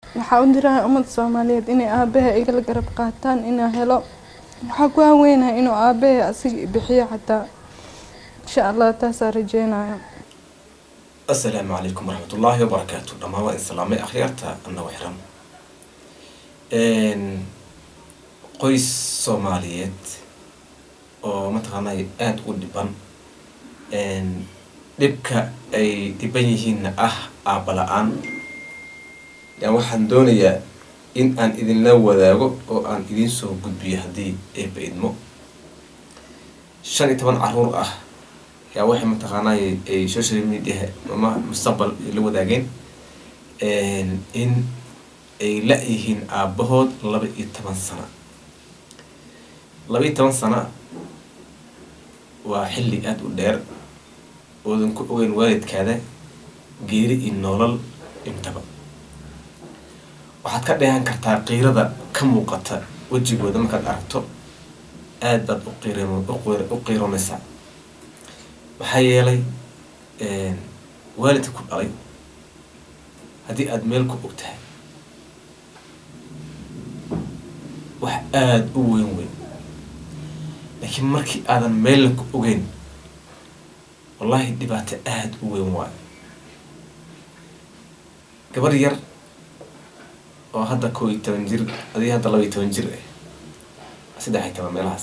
waxaa u dirahay ummadda soomaaliyeed inay aabaha igala garab qaataan inaa helo waxaa ku haweynahay inuu aabahay asiga bixiyo xataa insha allah taasaa rajeynaya asalaamu calaykum waraxmatullaahi wabarakaatu dhammaan waa islaamay akhyaarta annago xiran qoys soomaaliyeed oo mataqaanay aada u dhiban dhibka ay dhiban yihiinna ah aabba la-aan yan waxaan doonayaa in aan idinla wadaago oo aan idiin soo gudbiyo haddii eeba idmo shan iyo toban caruur ah yaa waxay mataqaanay ay social media ama mustaqbal ay la wadaageen in ay la-yihiin aabahood laba iyo toban sano laba iyo toban sano waa xilli aada u dheer oodan ku ogeyn waalidkaada geeri iyo nolol intaba waxaad ka dheehan kartaa qiirada ka muuqata wejigooda markaad aragto aada baad uqiirm u qiiroonaysaa maxaa yeelay waalidka ku dhalay haddii aada meel ku og tahay wax aada u weyn weyn laakiin markii aadan meella ku ogeyn wallaahi dhibaato aada u weyn waayo gabar yar oo hadda koo iyo toban jir adii hadda laba iyo toban jir ah saddex iyo toban meelahaas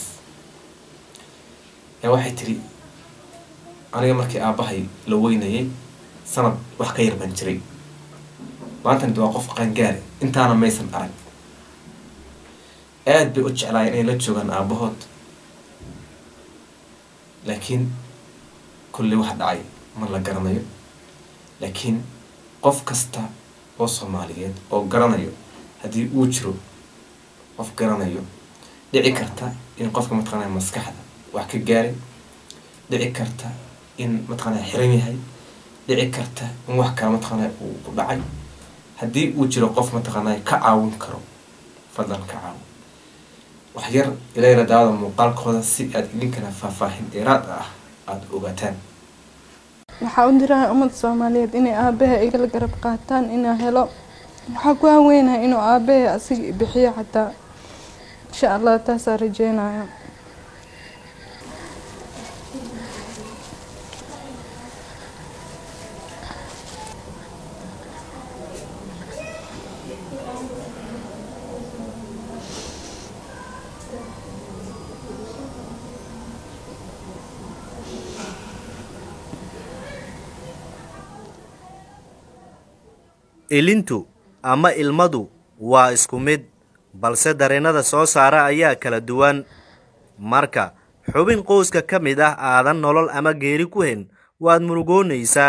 yaa waxay tiri aniga markii aabbahay la weynayay sanad wax ka yar baan jiray maantana waa qof qaangaare intaana maysan arag aada bay u jeclaayeen inay la joogaan aabahood laakiin kulley wax dhacay ma la garanayo laakiin qof kasta oo soomaaliyeed oo garanayo haddii uu jiro qof garanayo dhici karta in qofka mataqaanaya maskaxda wax ka gaaray dhici karta in mataqaanaya xiran yahay dhici karta in wax kale mataqaanaya uu ku dhacay haddii uu jiro qof mataqaanaya ka caawin karo fadlan ka caawin wax yar ilayla daawada muuqaalkooda si aada idinkana faahfaahin dheeraad ah aada ogaataan waxaa u dirahay ummadda soomaaliyeed inay aabaha igala garab qaataan inaa helo waxaa ku haweynahay inuu aabahay asiga bixiyo xataa insha allah taasaa rajeynaya ilintu ama ilmadu waa isku mid balse dareennada soo saara ayaa kala duwan marka xubin qoyska ka mid ah aadan nolol ama geeri ku hen waad murugoonaysaa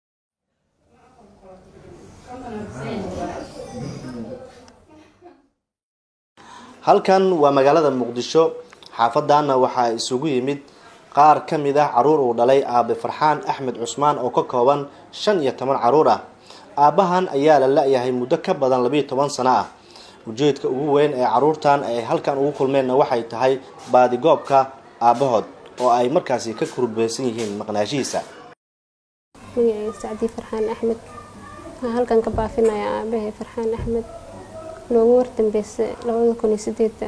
halkan waa magaalada muqdisho xaafadaana waxaa isugu yimid qaar ka mid ah caruur uu dhalay aabe farxaan axmed cusmaan oo ka kooban shan iyo toban caruur ah aabbahan ayaa la la-yahay muddo ka badan labiiyo toban sano ah ujeedka ugu weyn ee caruurtan ay halkan ugu kulmeenna waxay tahay baadigoobka aabbahood oo ay markaasi ka kurbaysan yihiin maqnaashihiisa magacayga sacdii farxaan axmed waxaa halkan ka baafinaya aabahay farxaan axmed noogu wardambeysa labada kun iyo sideeda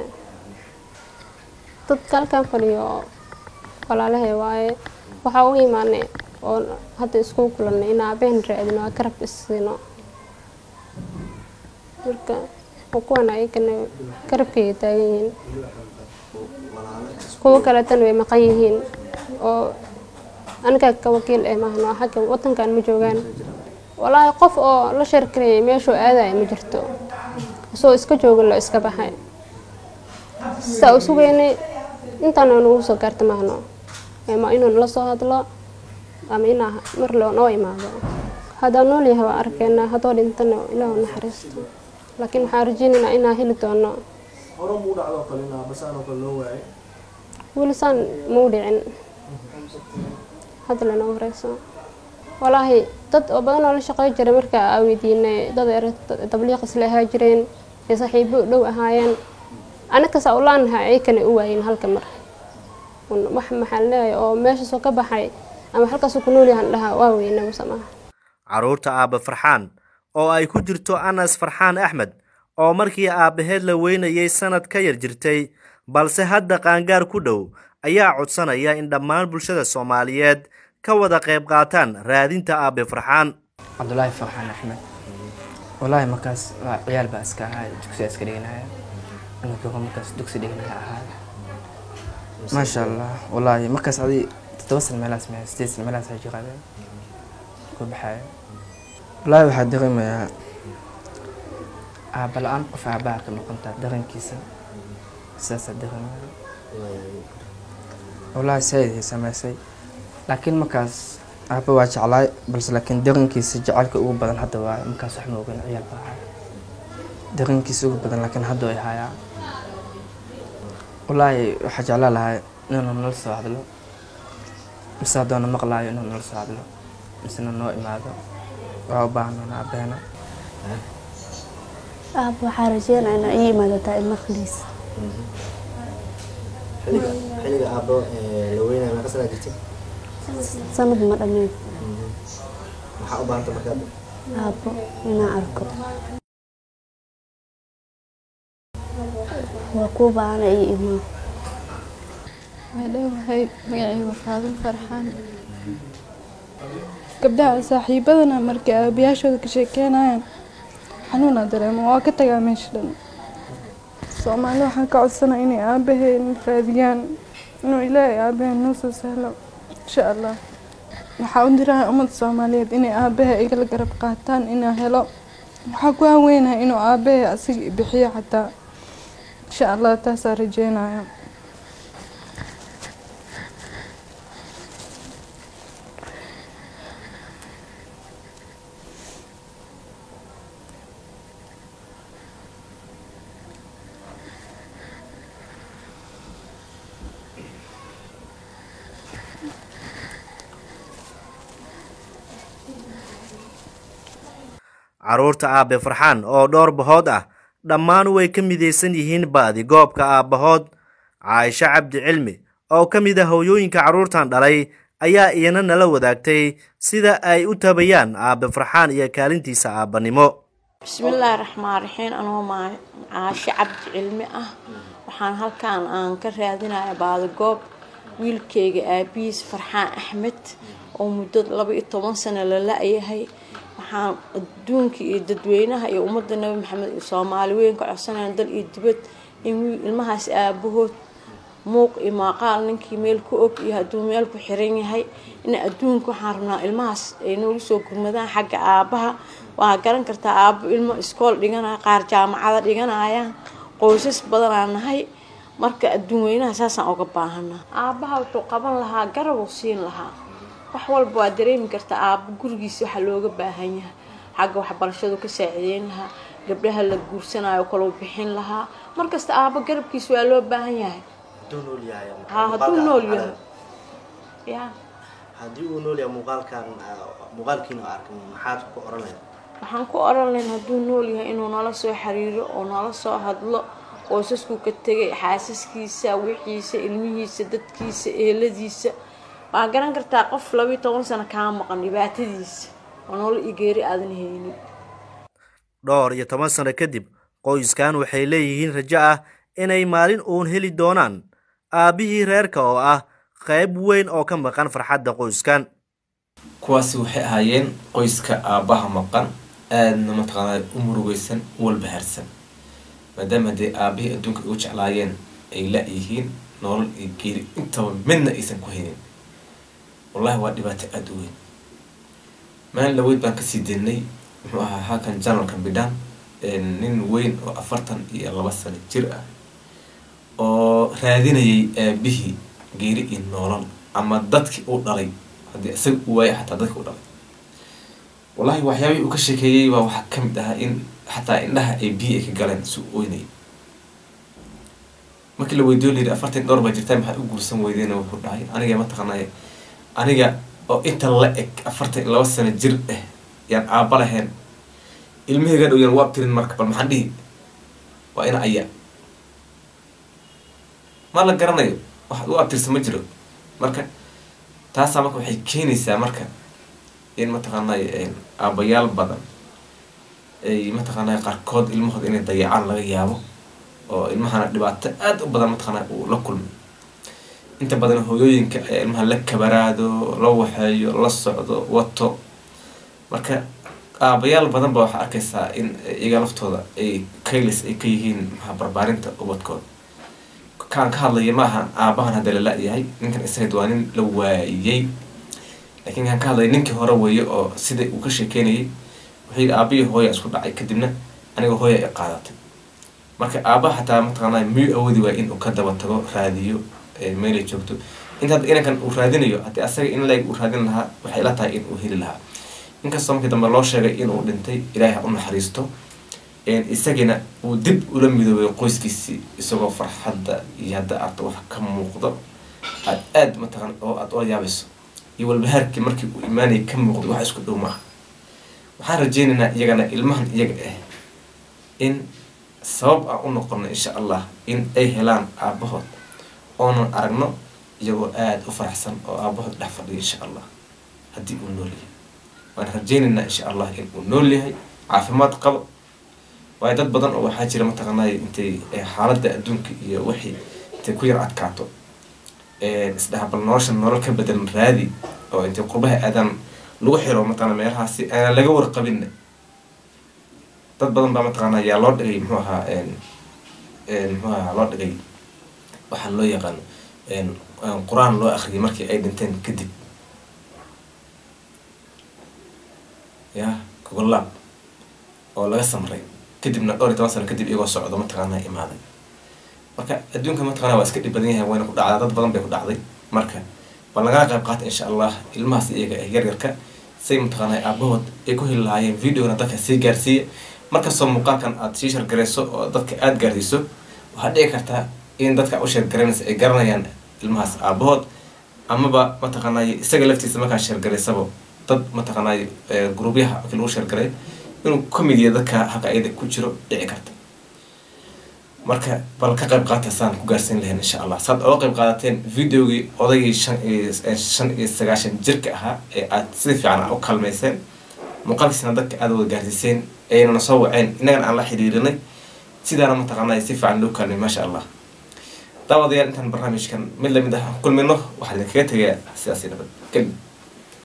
dadka halkan fadhiyo walaalahay waaye waxaa u imaanay oo hadda isku kulanay in aabaheen raadino aa garab issiino marka kuwan ayagana garabkayga taagan yihiin kuwo kaleetana way maqan yihiin oo anigaa ka wakiil eh maahno xagga wadankan ma joogaan walaahi qof oo la sheerkarayay meeshuu aadaya ma jirto isagoo iska jooga loo iska baxay sidaa u sugeynay intaana nagu soo gaarta maahno ama inuu nala soo hadlo ama inaa mar loo noo imaado haddaa nool yahay waa arkeena haddoo dhintana ilaahu naxariisto laakiin waxaan rajeynaynaa inaa heli doono weli saan mau dhicin hadda lanoo horeyso walaahi dad oo badan oo la shaqey jiray markaa aa weydiinay dad er tabliiq isla ahaa jireen ee saaxiibo u dhow ahaayeen anakasaa u laanahay ayakana u waayin halka mar wax maxaan leeyahay oo meeshaasoo ka baxay ama halkaasuu ku nool yahan dhahaa waa weynaba samaha carruurta aabba farxaan oo ay ku jirto anas farxaan axmed oo markii aabbaheed la weynayay sanad ka yar jirtay balse hadda qaangaar ku dhow ayaa codsanaya in dhammaan bulshada soomaaliyeed ka wada qayb qaataan raadinta aabe farxaan cabdulaahi farxaan axmed wallaahi markaas waa ciyaal baa iska ahaa dugsiga iska dhiganaya anigoo markaas dugsi dhiganaya ahaa maasha allah wallaahi markaas adi toddoba san meelaas me sideed san meelaas ay jiraabe ku baxaya wallaahi waxaa dareemayaa aabba la-aan qof aabbaha ka noqontaa dareenkiisa sidaasaa dareemaya wallaahi saaid ay sameysay laakiin markaas aabba waa jeclaay balse laakiin dareenkiisa jacaylka ugu badan hadda waaye markaas wax ma ogan ciyaal baa ahay dareenkiisa ugu badan laakiin hadda ay hayaa wallaahi waxaa jeclaa lahay inuu nala soo hadlo mise haddoona maqlaayo inuu nala soo hadlo misena noo imaado waa u baahnana aabeena aab waxaa rajeynaa inaa ii imaadataa ilmaqliis xilliga aabbo la weynaya meeqa sanaa jirtay sanad ma dhammeyn maxaa u baahanta markaad aabbo inaan arko waa kuu baahana ii imaa waa dhowahay magacayga faadin farxaan gabdhaha saaxiibadana markay aabayaashooda ka sheekeynayaan xanuuna dareemo waa ka tagaa meesha dhan soomaali waxaan ka codsanaa inay aabaheen raadiyaan inuu ilaahay aabaheen noo soo sahlo insha allah waxaa u diraha ummadda soomaaliyeed inay aabaha igala garab qaataan inaa helo waxaa ku haweynaha inuu aabahe asiga bixiyo xataa insha allah taasaa rajeynaya carruurta aabe farxaan oo dhowr bahood ah dhammaan way ka midaysan yihiin ba'di goobka aabbahood caaisho cabdi cilmi oo ka mid a hooyooyinka carruurtan dhalay ayaa iyana nala wadaagtay sida ay u tabayaan aabe farxaan iyo kaalintiisa aabbanimo bismillaahi raxmaan raxiim anoo maa caasho cabdi cilmi ah waxaan halkaan aan ka raadinaya baadagoob wiilkeyga aabihiis farxaan axmed oo muddo laba iyo toban sano la la-yahay waxaan adduunka iyo dadweynaha iyo ummadda nabi maxamed iyo soomaali weyn ka codsanayaan dal iyo dibad in wiil ilmahaas aabahood muuq iyo maaqaal ninkii meel ku og iyo hadduu meel ku xiran yahay in adduunka waxaan rabnaa ilmahaas ay noogu soo gurmadaan xagga aabaha waa garan kartaa aabo ilmo iskool dhiganaya qaar jaamacada dhiganayaan qoysas badanaa nahay marka adduun weynaha saasaan uga baahanaa aabaha wuxuu qaban lahaa garabuu siin lahaa wax walba waa dareemi kartaa aabo gurigiisa waxaa looga baahan yahay xagga waxbarashadu ka saacideyn lahaa gabdhaha la guursanayo kaloo bixin lahaa markasta aabo garabkiisa waa loo baahan yahay ha hadduu nool yahay ya haddii uu nool yahay muuqaalkan muuqaalkiina arkay maxaad ku oran lahayd waxaan ku oran lahayn hadduu nool yahay inuu nala soo xiriiro oo nala soo hadlo qoysasku ka tegay xaasaskiisa wixiisa ilmihiisa dadkiisa eeladiisa waa garan kartaa qof labayo toban sano kaa maqan dhibaatadiisa oo nolol iyo geeri aadan haynin dhowr iyo toban sano kadib qoyskan waxay leeyihiin rajo ah inay maalin uun heli doonaan aabbihii reerka oo ah qayb weyn oo ka maqan farxadda qoyskan kuwaasi waxay ahaayeen qoyska aabbaha maqan aadna mataqaanaa u murugeysan u walbahaarsan maadaama haddee aabihii adduunka ugu jeclaayeen ay la-yihiin nolol iyo geeri intaba midna aysan ku haynin wallahi waa dhibaato aada u weyn maalin laweyd baan kasii deynay muxuu ahaa halkan janalka bidhaan nin weyn oo afartan iyo laba sano jir ah oo raadinayay aabihii geeri iyo noolal ama dadkii uu dhalay haddii isaga u waaya xataa dadkii u dhalay wallahi waxyaabihii uu ka sheekeeyey baa waxaa ka mid ahaa in xataa indhaha ay biyi ay ka galeen si u oynayay markii la weydiyo layidhi afartan dhowr baa jirtaa maxaad u guursan weydeen wuxuu dhahay aniga mataqaanay aniga oo inta la eg afartan iyo laba sano jir ah yaan aaba lahayn ilmahayga dhow yaan u abtirin marka bal maxaan dhihi waa ina ayaa ma la garanayo wax u abtirsa ma jiro marka taasaa marka waxay keenaysaa marka in mataqaanay aabayaal badan ay mataqaanaa qaarkood ilmahooda inay dayacaan laga yaabo oo ilmahana dhibaato aada u badan mataqaanaa uu la kulmo inta badan hooyooyinka ayaa ilmaha la kabaraado la waxeeyo la socdo wato marka aabayaal badan ba waxaa arkaysaa in iyaga laftooda ay kaylis ay ka yihiin maxaa barbaarinta ubadkooda kaan ka hadlaya maaha aabahan hadda la la-yahay ninkan isaga waa nin la waayey laakiin kaan ka hadlaya ninkii hore weeye oo sida uu ka sheekeynayay wuxuu yidhi aabihii hooya isku dhacay kadibna aniga hooya ay qaadatay marka aabaha xataa mataqaanaa miyuu awoodi waaya in uu ka daba tago raadiyo meelay joogto inta hadda inankan uu raadinayo haddii asaga in leeg uu raadin lahaa waxay ila tahay in uu heli lahaa inkastoo markii dambe loo sheegay inuu dhintay ilaahay ha u naxariisto isagina uu dib ula midoobay qoyskiisii isagoo farxadda iyo hadda arta wax ka muuqdo aad aada mataqan oo aada ola yaabayso iyo walbahaarkii markii uu imaanayay ka muuqdo wax isku dhow maaha waxaan rajeynaynaa iyagana ilmahan iyaga ah in sabab aan u noqono insha allah in ay helaan aabahood oonan aragno iyagoo aada u faraxsan oo aabahood dhex fadhiya insha allah haddii uu nool yahay waan rajeynaynaa insha allah in uu nool yahay caafimaad qabo waayo dad badan oo waxaa jira mataqaanay intay xaaladda adduunka iyo wixii intay ku yar adkaato isdhaha bal nolosha nolol ka bedelan raadi oo intay qurbaha aadaan lagu xiro mataqana meelahaasi aanan laga warqabinna dad badan baa mataqaana yaa loo dhigay muxuu ahaa muxuu ahaa loo dhigay waxaa loo yaqaano qur-aan loo akriyay markii ay dhinteen kadib ya gogolaab oo laga samray kadibna dhowr iyo toban sano kadib iyagoo socdo mataqaanaa imaaday marka adduunka mataqana waa iska dhib badan yahay wayna ku dhacdaa dad badan bay ku dhacday marka bal lagala qayb qaata insha allah ilmahaas iyaga ah yaryarka say mataqaanaa aabahood ay ku heli lahaayeen videona dadka sii gaarsiiya markastoo muuqaalkan aada sii shargarayso oo dadka aada gaarsiiso waxaa dhici kartaa in dadka u sheergaraynaysa ay garanayaan ilmahaas aabahood amaba mataqaanay isaga laftiisa markaa sheergaraysaba dad mataqaanay gruubyaha markii lagu sheergaray inuu ka mid yahay dadka halka ayada ku jiro dhici karta marka bal ka qayb qaata saan ku gaarsiin lahayn insha allah saad oga qayb qaadateen videogii odaygii shan iyo shan iyo sagaashan jirka ahaa ee aad sida fiican u kalmayseen muuqaalkiisna dadka aada wada gaarsiiseen aynana soo waceen innagana aan la xiriirinay sidaana mataqaanay si fiican loo kalmay maasha allah daawadayaal intaan barnaamijkan mid lamid ah kulmino waxaa idinkaga tegayaa sidaasi nabad geli